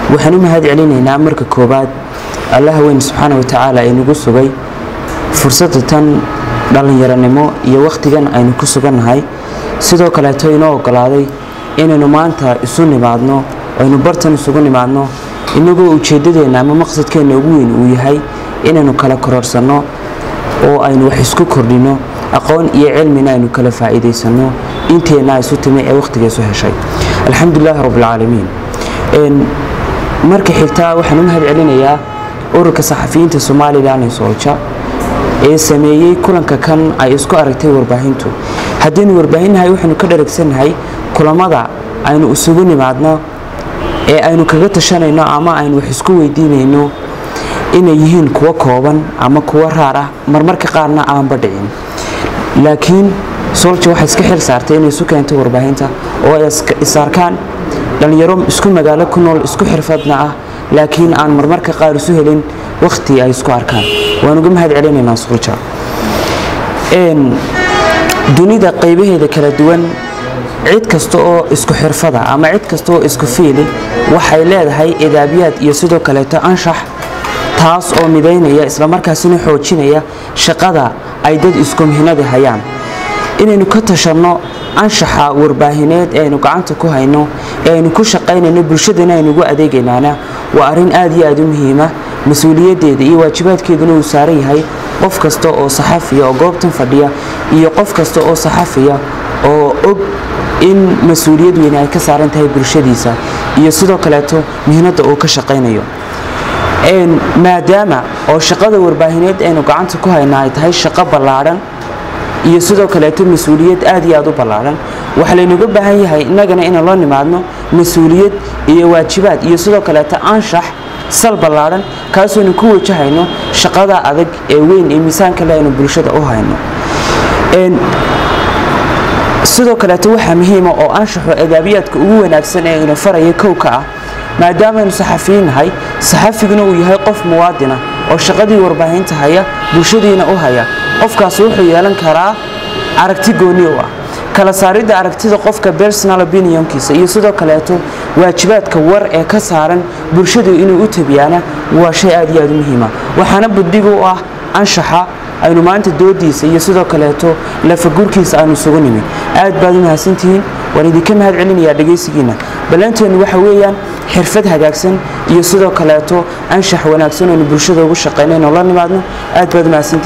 waxaan u mahad celinaynaa marka koowaad allaha weyn subxaana watacaala ee nagu sugay fursadda tan dhallinyaronimo iyo wakhtigan aynu ku sugannahay sidoo kaleeto inoo ogolaaday inaynu maanta isu nimaadno aynu bartan isugu nimaadno inagoo ujeeddadeenna ama maqsadkeenna ugu weyn uu yahay inaynu kala kororsanno oo aynu wax isku kordhinno aqoon iyo cilmina aynu kala faa'iidaysanno inteenna isu timi ee wakhtiga isu heshay alxamdulilaahi rabbilcaalamiin marka xigtaa waxaan u mahad celinayaa ururka saxafiyiinta somalilan ee soolja ee sameeyey kulanka kan ay isku aragtay warbaahintu haddaynu warbaahinnahay waxaynu ka dharagsannahay kulamada aynu isugu nimaadno ee aynu kaga tashanayno ama aynu wax isku weydiinayno inay yihiin kuwo kooban ama kuwo raar ah marmarka qaarna aanba dhicin laakiin soolja waxay iska xil saartay inay isu keento warbaahinta oo ay isarkaan dhallinyaro isku magaalo ku nool isku xirfadna ah laakiin aan marmarka qaar isu helin wakhti ay isku arkaan waan uga mahad celinaynaa soolja dunida qaybaheeda kala duwan cid kasta oo isku xirfada ama cid kasta oo isku fiili waxay leedahay idaabiyaad iyo sidoo kaleeto anshax taas oo midaynaya islamarkaasina xoojinaya shaqada ay dad isku mihnada hayaan inaynu ka tashanno anshaxa warbaahineed ee aynu gacanta ku hayno ee aynu ku shaqaynayno bulshadana aynugu adeegaynaana waa arrin aad iyo aad u muhiima mas-uuliyaddeeda iyo waajibaadkeeduna uu saaran yahay qof kasta oo saxafiya oo goobtan fadhiya iyo qof kasta oo saxafiya oo og in mas-uuliyad weyne ay ka saaran tahay bulshadiisa iyo sidoo kaleeto mihnadda uu ka shaqaynayo maadaama oo shaqada warbaahineed aynu gacanta ku haynaa ay tahay shaqo ballaadhan iyo sidoo kaleeto mas-uuliyad aad iyo aad u ballaadhan waxaa laynaga baahan yahay innagana inaan loo nimaadno mas-uuliyad iyo waajibaad iyo sidoo kaleeto anshax sal ballaadhan kaasooynu ku wajahayno shaqada adag ee weyn ee miisaanka le aynu bulshada u hayno sidoo kaleeto waxaa muhiima oo anshaxo adaabiyaadka ugu wanaagsan ee ina faraya kowka ah maadaamaaynu saxafiyin nahay saxafiguna uu yahay qof muwaadina oo shaqadii warbaahinta haya bulshadiina u haya qofkaas wuxuu yeelan karaa aragti gooni u ah kala saaridda aragtida qofka personal opinionkiisa iyo sidoo kaleeto waajibaadka war ee ka saaran bulshadu inuu u tabiyaana waa shay aad iyo aad u muhiima waxaana buddig u ah anshaxa aynu maanta doodiisa iyo sidoo kaleeto lafagurkiisa aynu isugu nimin aad baad u mahadsantihiin waan idinka mahad celinayaa dhegaysigiina ballanteenu waxa weeyaan xirfad hagaagsan iyo sidoo kaleeto anshax wanaagsan aynu bulshada ugu shaqaynayno la nimaadno aad baad u mahadsantihiin